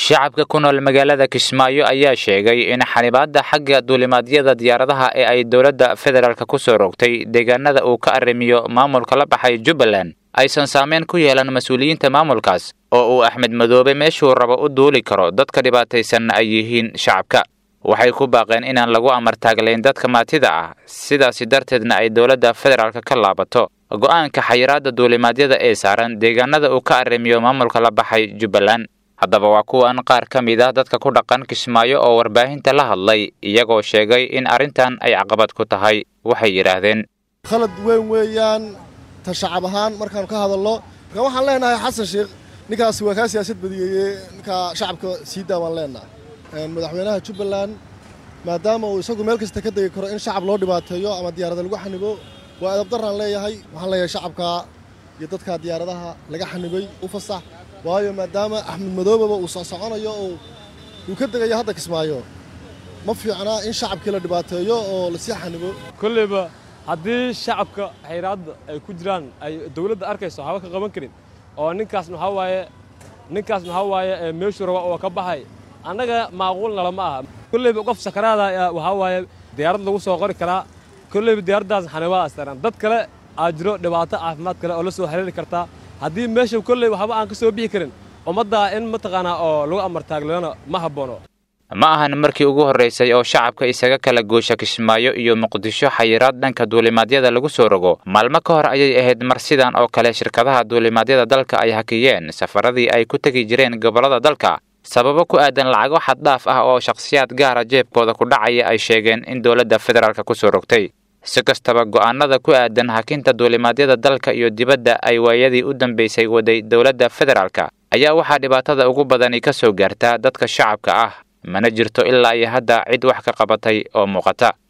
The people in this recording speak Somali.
shacabka ku nool magaalada kismaayo ayaa sheegay in xanibaadda xagga duulimaadyada diyaaradaha ee ay dowladda federaalk ku soo rogtay deegaanada uu ka arrimiyo maamulka la baxay jubbaland aysan saameyn ku yeelan mas-uuliyiinta maamulkaas oo uu axmed madoobe meeshuu rabo u duuli karo dadka dhibaataysanna ay yihiin shacabka waxay ku baaqeen inaan lagu amartaaglayn dadka maatida ah sidaasi darteedna ay dowladda federaalk ka laabato go'aanka xayiraadda duulimaadyada ee saaran deegaanada uu ka arrimiyo maamulka la baxay jubbaland haddaba waa kuwan qaar ka mid ah dadka ku dhaqan kismaayo oo warbaahinta la hadlay iyagoo sheegay in arrintan ay caqabad ku tahay waxay yidhaahdeen khalad weyn weeyaan ta shacab ahaan markaanu ka hadalno marka waxaan leenahay xasan sheekh ninkaasi waa kaa siyaasad badiyeeye ninkaa shacabka sii daa waan leenahay madaxweynaha jubbaland maadaama uu isagu meel kasta ka degi karo in shacab loo dhibaateeyo ama diyaarada lagu xanibo waa edabdaraan leeyahay waxaan leeyahay shacabka iyo dadka diyaaradaha laga xanibay u fasax waayo maadaama axmed madoobaba uu soconayo oo uu ka degayo hadda kismaayo ma fiicnaa in shacabkii la dhibaateeyo oo lasii xanibo kolleyba haddii shacabka xayraadda ay ku jiraan ay dawladda arkayso haba ka qaban karin oo ninkaas maxaa waaye ninkaas maxaa waaye meeshuu raba oo ka baxay annaga maaquulna lama aha kolleyba qof sakaraada waxaa waaye diyaarad lagu soo qori karaa kolleyba diyaaraddaas xanibaa astaran dad kale aa jiro dhibaato caafimaad kale oo la soo xiriiri kartaa haddii meesha kolley waxba aan ka soo bixi karin ummaddaa in mataqaanaa oo lagu amartaaglana ma habboono ma ahan markii ugu horraysay oo shacabka isaga kala goosha kismaayo iyo muqdisho xayiraad dhanka duulimaadyada lagu soo rogo maalmo ka hor ayay ahayd mar sidan oo kale shirkadaha duulimaadyada dalka ay hakiyeen safaradii ay ku tegi jireen gobollada dalka sababo ku aadan lacago xaddhaaf ah oo shakhsiyaad gaara jeebkooda ku dhacaya ay sheegeen in dowladda federaalk ku soo rogtay si kastaba go'aanada ku aadan hakinta duulimaadyada dalka iyo dibadda ay waayadii u dambaysay waday dowladda federaalk ayaa waxaa dhibaatada ugu badani ka soo gaartaa dadka shacabka ah mana jirto ilaa iyo hadda cid wax ka qabatay oo muuqata